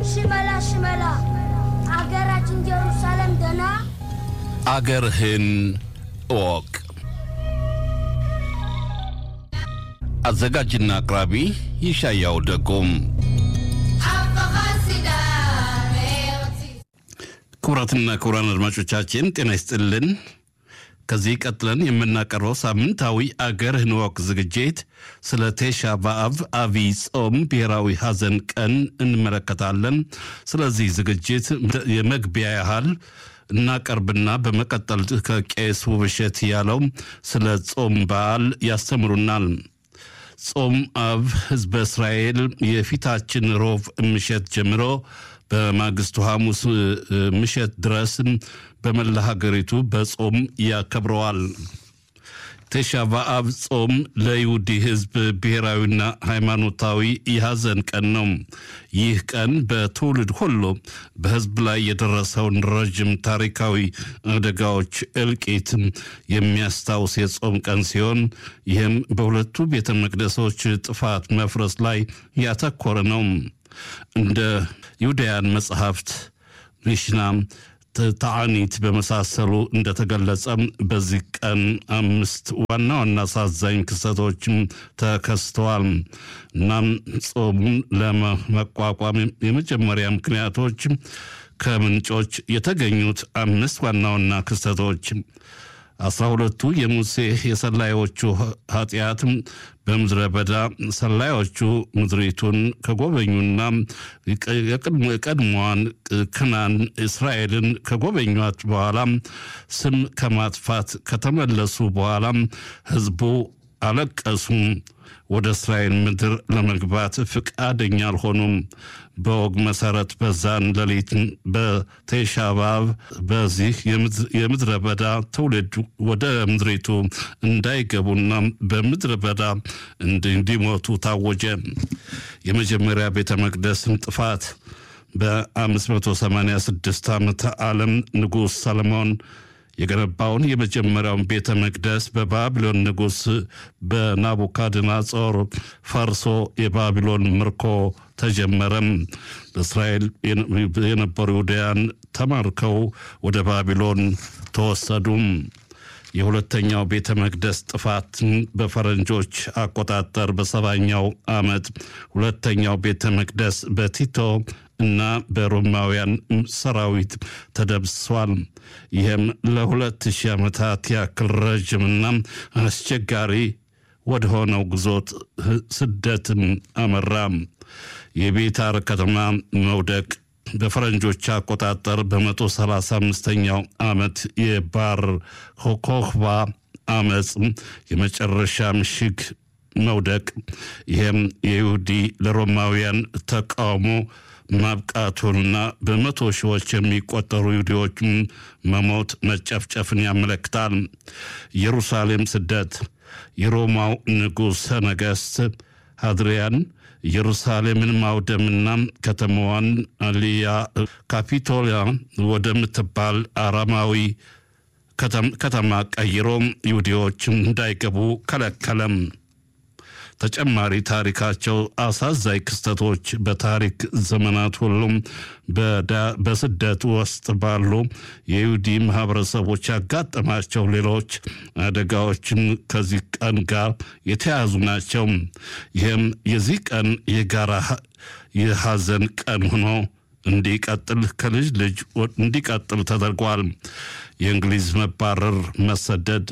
ሽመላ ሽመላ አገራችን ኢየሩሳሌም ደና አገርህን እወቅ። አዘጋጅና አቅራቢ ይሻያው ደጎም። ክቡራትና ክቡራን አድማጮቻችን ጤና ይስጥልን። ከዚህ ቀጥለን የምናቀርበው ሳምንታዊ አገርህን እወቅ ዝግጅት ስለ ቴሻ በአብ አብይ ጾም ብሔራዊ ሐዘን ቀን እንመለከታለን። ስለዚህ ዝግጅት የመግቢያ ያህል እናቀርብና በመቀጠል ከቄስ ውብሸት ያለው ስለ ጾም በዓል ያስተምሩናል። ጾም አብ ሕዝበ እስራኤል የፊታችን ሮብ ምሸት ጀምሮ በማግስቱ ሐሙስ ምሸት ድረስ በመላ ሀገሪቱ በጾም ያከብረዋል። ቴሻ በአብ ጾም ለይሁዲ ሕዝብ ብሔራዊና ሃይማኖታዊ የሐዘን ቀን ነው። ይህ ቀን በትውልድ ሁሉ በሕዝብ ላይ የደረሰውን ረዥም ታሪካዊ አደጋዎች እልቂት የሚያስታውስ የጾም ቀን ሲሆን ይህም በሁለቱ ቤተ መቅደሶች ጥፋት መፍረስ ላይ ያተኮረ ነው። እንደ ይሁዳያን መጽሐፍት ሚሽና ተዓኒት በመሳሰሉ እንደተገለጸ በዚህ ቀን አምስት ዋና ዋና አሳዛኝ ክስተቶችም ተከስተዋል። እናም ጾሙን ለመቋቋም የመጀመሪያ ምክንያቶች ከምንጮች የተገኙት አምስት ዋና ዋና ክስተቶች አስራ ሁለቱ የሙሴ የሰላዮቹ ኃጢአት በምድረ በዳ ሰላዮቹ ምድሪቱን ከጎበኙና የቀድሞዋን ክናን እስራኤልን ከጎበኟት በኋላ ስም ከማጥፋት ከተመለሱ በኋላ ሕዝቡ አለቀሱ። ወደ እስራኤል ምድር ለመግባት ፍቃደኛ አልሆኑም። በወግ መሰረት በዛን ሌሊት በቴሻ በአብ በዚህ የምድረ በዳ ትውልድ ወደ ምድሪቱ እንዳይገቡና በምድረ በዳ እንዲሞቱ ታወጀ። የመጀመሪያ ቤተ መቅደስን ጥፋት በ586 ዓመተ ዓለም ንጉሥ ሰለሞን የገነባውን የመጀመሪያውን ቤተ መቅደስ በባቢሎን ንጉሥ በናቡካድናጾር ፈርሶ የባቢሎን ምርኮ ተጀመረም። በእስራኤል የነበሩ ይሁዳያን ተማርከው ወደ ባቢሎን ተወሰዱም። የሁለተኛው ቤተ መቅደስ ጥፋት በፈረንጆች አቆጣጠር በሰባኛው ዓመት ሁለተኛው ቤተ መቅደስ በቲቶ እና በሮማውያን ሰራዊት ተደምስሷል። ይህም ለሁለት ሺህ ዓመታት ያክል ረዥምና አስቸጋሪ ወደ ሆነው ጉዞት ስደትም አመራ። የቤታር ከተማ መውደቅ በፈረንጆች አቆጣጠር በመቶ ሰላሳ አምስተኛው ዓመት የባር ኮክባ አመፅ የመጨረሻ ምሽግ መውደቅ ይህም የይሁዲ ለሮማውያን ተቃውሞ ማብቃቱንና በመቶ ሺዎች የሚቆጠሩ ይሁዲዎች መሞት መጨፍጨፍን ያመለክታል። ኢየሩሳሌም ስደት የሮማው ንጉሠ ነገሥት አድሪያን ኢየሩሳሌምን ማውደምና ከተማዋን አሊያ ካፒቶሊያ ወደምትባል አራማዊ ከተማ ቀይሮ ይሁዲዎች እንዳይገቡ ከለከለም። ተጨማሪ ታሪካቸው አሳዛኝ ክስተቶች በታሪክ ዘመናት ሁሉም በስደት ውስጥ ባሉ የይሁዲ ማህበረሰቦች ያጋጠማቸው ሌሎች አደጋዎችም ከዚህ ቀን ጋር የተያዙ ናቸው። ይህም የዚህ ቀን የጋራ የሐዘን ቀን ሆኖ እንዲቀጥል ከልጅ ልጅ እንዲቀጥል ተደርጓል። የእንግሊዝ መባረር መሰደድ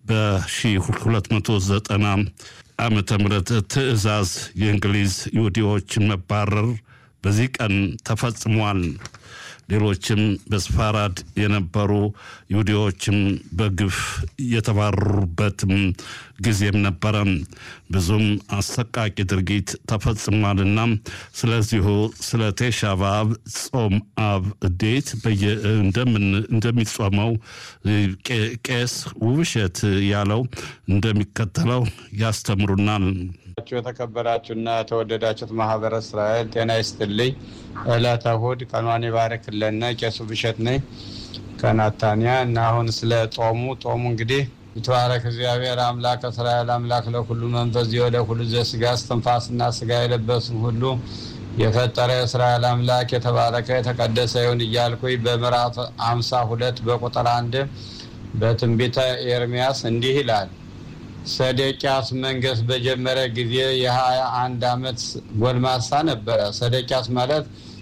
በ1290 ዓመተ ምህረት ትዕዛዝ የእንግሊዝ ይሁዲዎችን መባረር በዚህ ቀን ተፈጽሟል። ሌሎችም በስፋራድ የነበሩ ይሁዲዎችም በግፍ የተባረሩበትም ጊዜም ነበረ። ብዙም አሰቃቂ ድርጊት ተፈጽሟልና ስለዚሁ ስለ ቴሻ በአብ ጾም አብ እንዴት እንደሚጾመው ቄስ ውብሸት ያለው እንደሚከተለው ያስተምሩናል። የተከበራችሁና የተወደዳችሁት ማህበረ እስራኤል ጤና ይስጥልኝ። ዕለተ እሑድ ቀኗን ይባርክልን። ቄሱ ብሸት ነኝ ከናታንያ እና አሁን ስለ ጦሙ ጦሙ እንግዲህ ይትባረክ እግዚአብሔር አምላክ እስራኤል አምላክ ለሁሉ መንፈስ ለሁሉ ዘስጋ እስትንፋስና ስጋ የለበስን ሁሉ የፈጠረ የእስራኤል አምላክ የተባረከ የተቀደሰ ይሁን እያልኩኝ በምዕራፍ አምሳ ሁለት በቁጥር አንድ በትንቢተ ኤርሚያስ እንዲህ ይላል። ሰዴቅያስ መንገስ በጀመረ ጊዜ የሀያ አንድ ዓመት ጎልማሳ ነበረ። ሰዴቅያስ ማለት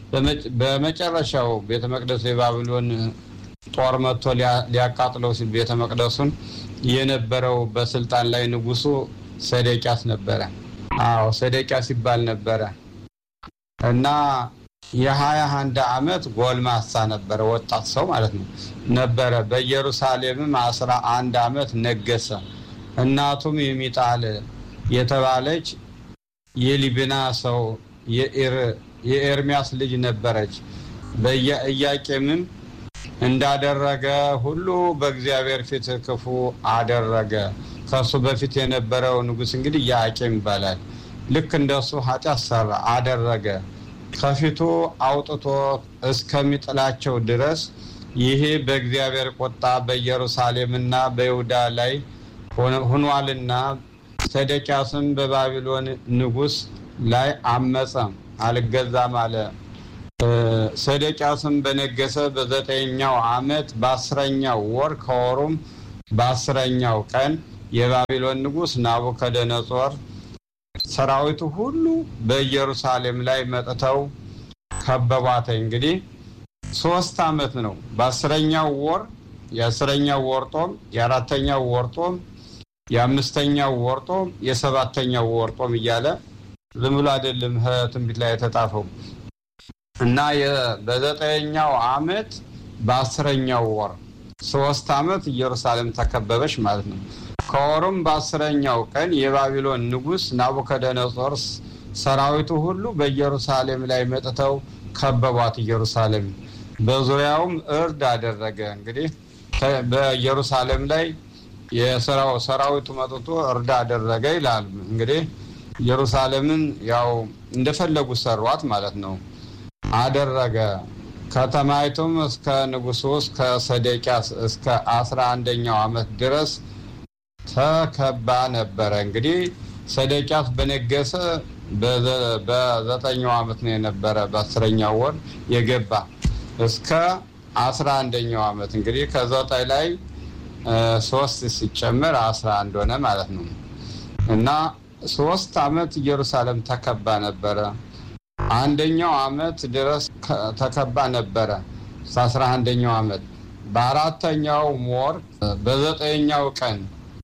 በመጨረሻው ቤተ መቅደሱ የባቢሎን ጦር መጥቶ ሊያቃጥለው ሲል ቤተ መቅደሱን የነበረው በስልጣን ላይ ንጉሱ ሰዴቅያስ ነበረ። አዎ ሰዴቅያስ ይባል ነበረ እና የሀያ አንድ ዓመት ጎልማሳ ነበረ፣ ወጣት ሰው ማለት ነው ነበረ። በኢየሩሳሌምም አስራ አንድ ዓመት ነገሰ። እናቱም የሚጣል የተባለች የሊብና ሰው የኤርሚያስ ልጅ ነበረች። በኢያቄምም እንዳደረገ ሁሉ በእግዚአብሔር ፊት ክፉ አደረገ። ከሱ በፊት የነበረው ንጉሥ እንግዲህ ኢያቄም ይባላል። ልክ እንደሱ ኃጢአት ሰራ አደረገ። ከፊቱ አውጥቶ እስከሚጥላቸው ድረስ ይሄ በእግዚአብሔር ቁጣ በኢየሩሳሌምና በይሁዳ ላይ ሆኗልና ሰዴቅያስም በባቢሎን ንጉሥ ላይ አመፀ፣ አልገዛም አለ። ሰዴቅያስም በነገሰ በዘጠኛው ዓመት በአስረኛው ወር ከወሩም በአስረኛው ቀን የባቢሎን ንጉሥ ናቡከደነጾር ሰራዊቱ ሁሉ በኢየሩሳሌም ላይ መጥተው ከበቧት። እንግዲህ ሶስት ዓመት ነው። በአስረኛው ወር የአስረኛው ወር ጦም፣ የአራተኛው ወር ጦም፣ የአምስተኛው ወር ጦም፣ የሰባተኛው ወር ጦም እያለ ዝም ብሎ አይደለም ትንቢት ላይ የተጻፈው እና በዘጠኛው ዓመት በአስረኛው ወር ሶስት ዓመት ኢየሩሳሌም ተከበበች ማለት ነው። ከወሩም በአስረኛው ቀን የባቢሎን ንጉሥ ናቡከደነጾር ሰራዊቱ ሁሉ በኢየሩሳሌም ላይ መጥተው ከበቧት። ኢየሩሳሌም በዙሪያውም እርድ አደረገ። እንግዲህ በኢየሩሳሌም ላይ የሰራው ሰራዊቱ መጥቶ እርድ አደረገ ይላል። እንግዲህ ኢየሩሳሌምን ያው እንደፈለጉ ሰሯት ማለት ነው አደረገ። ከተማይቱም እስከ ንጉሱ እስከ ሰዴቅያስ እስከ አስራ አንደኛው ዓመት ድረስ ተከባ ነበረ። እንግዲህ ሰዴቅያስ በነገሰ በዘጠኛው ዓመት ነው የነበረ በአስረኛው ወር የገባ እስከ አስራ አንደኛው ዓመት እንግዲህ ከዘጠኝ ላይ ሶስት ሲጨመር አስራ አንድ ሆነ ማለት ነው እና ሶስት ዓመት ኢየሩሳሌም ተከባ ነበረ። አንደኛው ዓመት ድረስ ተከባ ነበረ አስራ አንደኛው ዓመት በአራተኛው ወር በዘጠኛው ቀን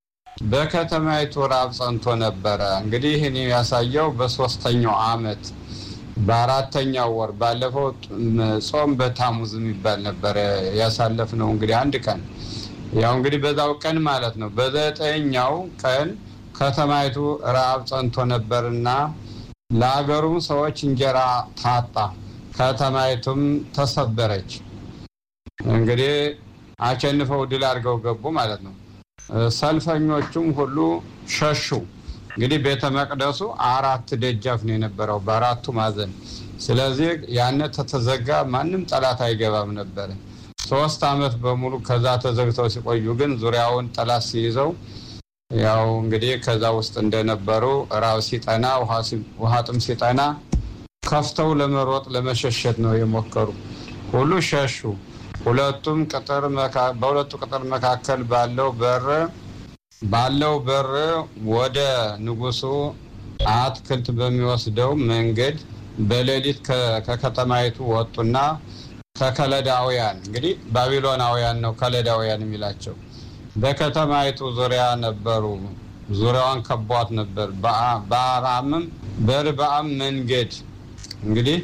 በከተማይቱ ራብ ጸንቶ ነበረ። እንግዲህ ይህን ያሳየው በሶስተኛው ዓመት በአራተኛው ወር ባለፈው ጾም በታሙዝ የሚባል ነበረ ያሳለፍነው እንግዲህ አንድ ቀን ያው እንግዲህ በዛው ቀን ማለት ነው። በዘጠኛው ቀን ከተማይቱ ራብ ጸንቶ ነበርና ለሀገሩም ሰዎች እንጀራ ታጣ፣ ከተማይቱም ተሰበረች። እንግዲህ አሸንፈው ድል አድርገው ገቡ ማለት ነው። ሰልፈኞቹም ሁሉ ሸሹ። እንግዲህ ቤተ መቅደሱ አራት ደጃፍ ነው የነበረው በአራቱ ማዕዘን። ስለዚህ ያነ ተተዘጋ ማንም ጠላት አይገባም ነበረ። ሶስት ዓመት በሙሉ ከዛ ተዘግተው ሲቆዩ ግን ዙሪያውን ጠላት ሲይዘው ያው እንግዲህ ከዛ ውስጥ እንደነበሩ ራብ ሲጠና ውሃ ጥም ሲጠና ከፍተው ለመሮጥ ለመሸሸት ነው የሞከሩ። ሁሉ ሸሹ። ሁለቱም ቅጥር በሁለቱ ቅጥር መካከል ባለው በር ባለው በር ወደ ንጉሱ አትክልት በሚወስደው መንገድ በሌሊት ከከተማይቱ ወጡና ከከለዳውያን እንግዲህ ባቢሎናውያን ነው ከለዳውያን የሚላቸው በከተማይቱ ዙሪያ ነበሩ። ዙሪያዋን ከቧት ነበር። በአርባምም በርባም መንገድ እንግዲህ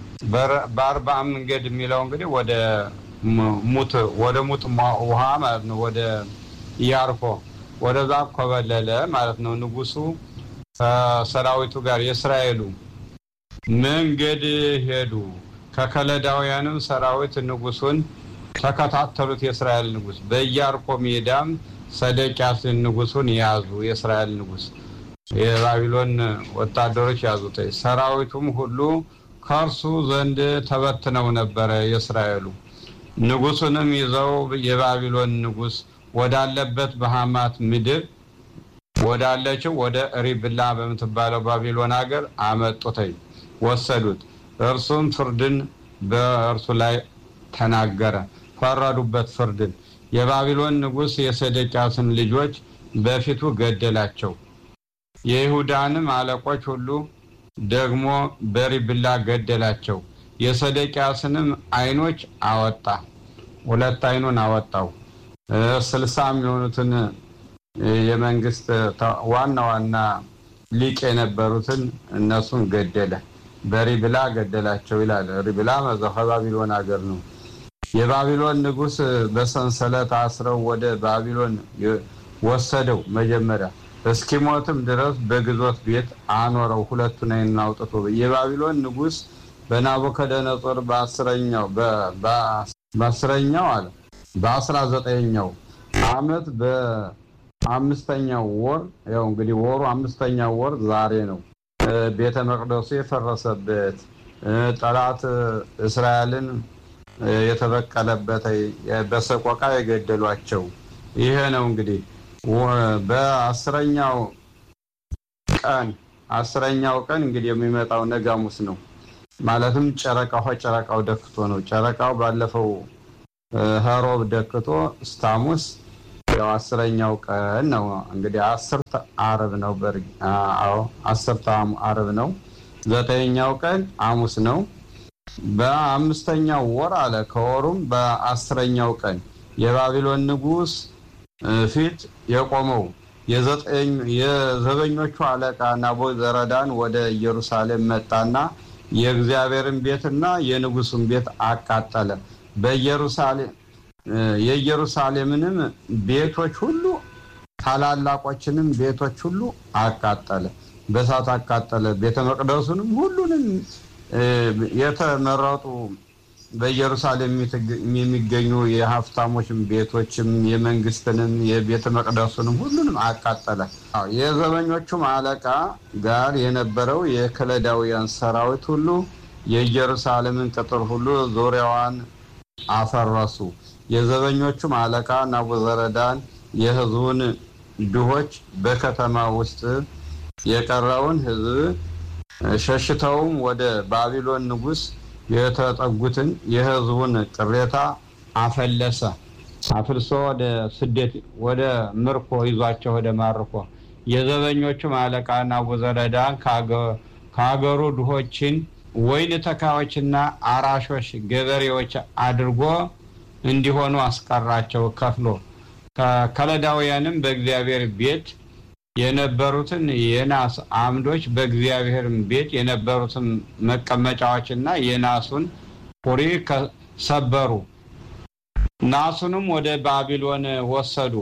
በአርባም መንገድ የሚለው እንግዲህ ወደ ሙት ወደ ሙት ውሃ ማለት ነው። ወደ ኢያሪኮ ወደዛ ኮበለለ ማለት ነው። ንጉሱ ከሰራዊቱ ጋር የእስራኤሉ መንገድ ሄዱ። ከከለዳውያንም ሰራዊት ንጉሱን ተከታተሉት። የእስራኤል ንጉስ በኢያሪኮ ሜዳም ሰዴቅያስን ንጉሱን ያዙ። የእስራኤል ንጉስ የባቢሎን ወታደሮች ያዙት። ሰራዊቱም ሁሉ ከእርሱ ዘንድ ተበትነው ነበረ። የእስራኤሉ ንጉሱንም ይዘው የባቢሎን ንጉስ ወዳለበት በሐማት ምድር ወዳለችው ወደ ሪብላ በምትባለው ባቢሎን ሀገር አመጡተኝ ወሰዱት። እርሱም ፍርድን በእርሱ ላይ ተናገረ። ፈረዱበት ፍርድን። የባቢሎን ንጉሥ የሰደቂያስን ልጆች በፊቱ ገደላቸው። የይሁዳንም አለቆች ሁሉ ደግሞ በሪብላ ገደላቸው። የሰደቂያስንም ዓይኖች አወጣ፣ ሁለት ዓይኑን አወጣው። ስልሳ የሚሆኑትን የመንግስት ዋና ዋና ሊቅ የነበሩትን እነሱን ገደለ። በሪብላ ገደላቸው ይላል። ሪብላ ከባቢሎን ሀገር ነው። የባቢሎን ንጉሥ በሰንሰለት አስረው ወደ ባቢሎን ወሰደው። መጀመሪያ እስኪሞትም ድረስ በግዞት ቤት አኖረው። ሁለቱን ዓይኑን አውጥቶ የባቢሎን ንጉሥ በናቡከደነጾር በአስረኛው በአስረኛው አለ በአስራ ዘጠኛው ዓመት በአምስተኛው ወር ያው እንግዲህ ወሩ አምስተኛው ወር ዛሬ ነው። ቤተ መቅደሱ የፈረሰበት ጠላት እስራኤልን የተበቀለበት በሰቆቃ የገደሏቸው ይሄ ነው እንግዲህ በአስረኛው ቀን አስረኛው ቀን እንግዲህ የሚመጣው ነገ ሐሙስ ነው። ማለትም ጨረቃው ጨረቃው ደክቶ ነው። ጨረቃው ባለፈው ኸሮብ ደክቶ እስከ ሐሙስ ያው አስረኛው ቀን ነው እንግዲህ አስርተ ዓርብ ነው። አዎ አስርተ ዓርብ ነው። ዘጠነኛው ቀን ሐሙስ ነው። በአምስተኛው ወር አለ ከወሩም በአስረኛው ቀን የባቢሎን ንጉሥ ፊት የቆመው የዘበኞቹ አለቃ ናቡዘረዳን ወደ ኢየሩሳሌም መጣና የእግዚአብሔርን ቤትና የንጉሱን ቤት አቃጠለ። በኢየሩሳሌም የኢየሩሳሌምንም ቤቶች ሁሉ ታላላቆችንም ቤቶች ሁሉ አቃጠለ፣ በእሳት አቃጠለ። ቤተ መቅደሱንም ሁሉንም የተመረጡ በኢየሩሳሌም የሚገኙ የሀብታሞችም ቤቶችም የመንግስትንም የቤተ መቅደሱንም ሁሉንም አቃጠለ። የዘበኞቹም አለቃ ጋር የነበረው የከለዳውያን ሰራዊት ሁሉ የኢየሩሳሌምን ቅጥር ሁሉ ዙሪያዋን አፈረሱ። የዘበኞቹም አለቃ ናቡዘረዳን የሕዝቡን ድሆች በከተማ ውስጥ የቀረውን ሕዝብ ሸሽተውም ወደ ባቢሎን ንጉሥ የተጠጉትን የሕዝቡን ቅሬታ አፈለሰ። አፍልሶ ወደ ስደት ወደ ምርኮ ይዟቸው ወደ ማርኮ የዘበኞቹም አለቃ ናቡዘረዳን ከሀገሩ ድሆችን ወይን ተካዮችና አራሾች ገበሬዎች አድርጎ እንዲሆኑ አስቀራቸው ከፍሎ ከከለዳውያንም በእግዚአብሔር ቤት የነበሩትን የናስ አምዶች በእግዚአብሔር ቤት የነበሩትን መቀመጫዎችና የናሱን ፑሪ ሰበሩ። ናሱንም ወደ ባቢሎን ወሰዱ።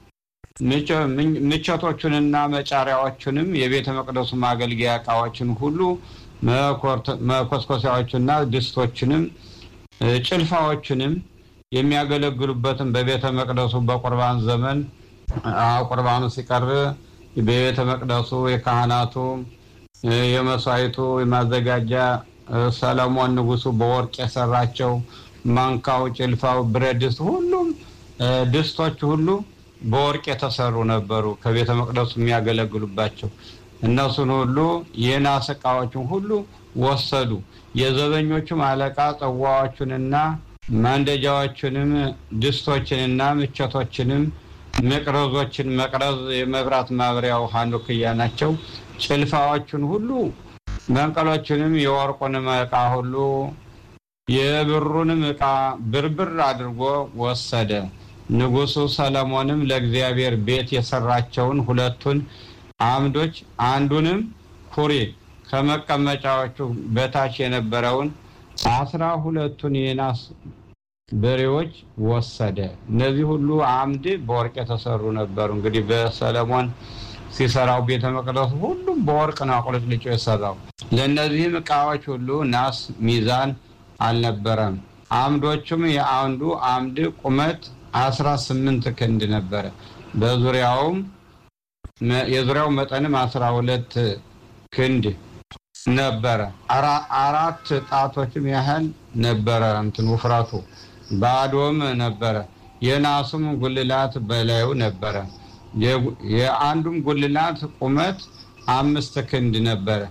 ምቸቶቹንና መጫሪያዎቹንም የቤተ መቅደሱ ማገልገያ ዕቃዎችን ሁሉ መኮስኮሲያዎችና ድስቶችንም ጭልፋዎችንም የሚያገለግሉበትን በቤተ መቅደሱ በቁርባን ዘመን ቁርባኑ ሲቀርብ በቤተ መቅደሱ የካህናቱ የመስዋዕቱ የማዘጋጃ ሰለሞን ንጉሱ በወርቅ የሰራቸው ማንካው፣ ጭልፋው፣ ብረት ድስት ሁሉም ድስቶች ሁሉ በወርቅ የተሰሩ ነበሩ። ከቤተ መቅደሱ የሚያገለግሉባቸው እነሱን ሁሉ የናስ ዕቃዎችን ሁሉ ወሰዱ። የዘበኞቹም አለቃ ጽዋዎቹንና ማንደጃዎችንም ድስቶችንና ምቸቶችንም መቅረዞችን መቅረዝ የመብራት ማብሪያው ሀኑክያ ናቸው። ጭልፋዎቹን ሁሉ መንቀሎችንም የወርቁንም ዕቃ ሁሉ የብሩንም ዕቃ ብርብር አድርጎ ወሰደ። ንጉሱ ሰለሞንም ለእግዚአብሔር ቤት የሰራቸውን ሁለቱን አምዶች አንዱንም ኩሬ ከመቀመጫዎቹ በታች የነበረውን አስራ ሁለቱን የናስ በሬዎች ወሰደ። እነዚህ ሁሉ አምድ በወርቅ የተሰሩ ነበሩ። እንግዲህ በሰለሞን ሲሰራው ቤተ መቅደሱ ሁሉም በወርቅ ነው አቁልጭልጮ የሰራው። ለእነዚህም ዕቃዎች ሁሉ ናስ ሚዛን አልነበረም። አምዶቹም የአንዱ አምድ ቁመት አስራ ስምንት ክንድ ነበረ። በዙሪያውም የዙሪያው መጠንም አስራ ሁለት ክንድ ነበረ። አራት ጣቶችም ያህል ነበረ እንትን ውፍረቱ ባዶም ነበረ። የናሱም ጉልላት በላዩ ነበረ። የአንዱም ጉልላት ቁመት አምስት ክንድ ነበረ።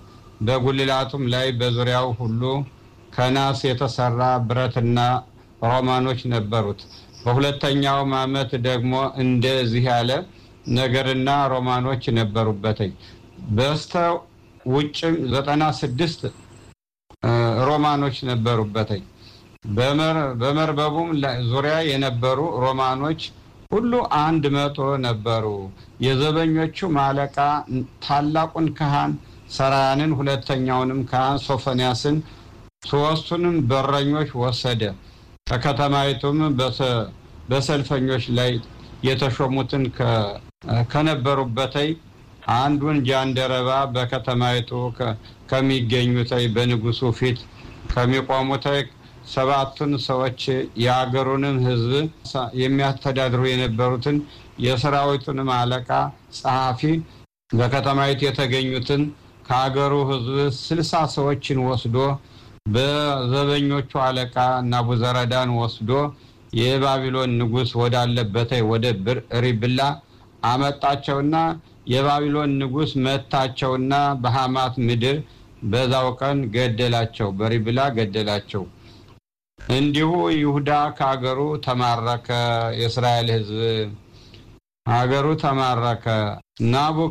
በጉልላቱም ላይ በዙሪያው ሁሉ ከናስ የተሰራ ብረትና ሮማኖች ነበሩት። በሁለተኛውም ዓመት ደግሞ እንደዚህ ያለ ነገርና ሮማኖች ነበሩበትኝ። በስተ ውጭም ዘጠና ስድስት ሮማኖች ነበሩበትኝ። በመርበቡም ዙሪያ የነበሩ ሮማኖች ሁሉ አንድ መቶ ነበሩ። የዘበኞቹም አለቃ ታላቁን ካህን ሰራያንን፣ ሁለተኛውንም ካህን ሶፎንያስን፣ ሶስቱንም በረኞች ወሰደ። ከከተማይቱም በሰልፈኞች ላይ የተሾሙትን ከነበሩበተይ አንዱን ጃንደረባ በከተማይቱ ከሚገኙተይ በንጉሱ ፊት ከሚቆሙተይ ሰባቱን ሰዎች የአገሩንም ሕዝብ የሚያስተዳድሩ የነበሩትን የሰራዊቱንም አለቃ ጸሐፊ በከተማይቱ የተገኙትን ከአገሩ ሕዝብ ስልሳ ሰዎችን ወስዶ በዘበኞቹ አለቃ ናቡዘረዳን ወስዶ የባቢሎን ንጉሥ ወዳለበት ወደ ሪብላ አመጣቸውና የባቢሎን ንጉሥ መታቸውና በሐማት ምድር በዛው ቀን ገደላቸው፣ በሪብላ ገደላቸው። እንዲሁ ይሁዳ ከሀገሩ ተማረከ። የእስራኤል ሕዝብ ሀገሩ ተማረከ። ናቡክ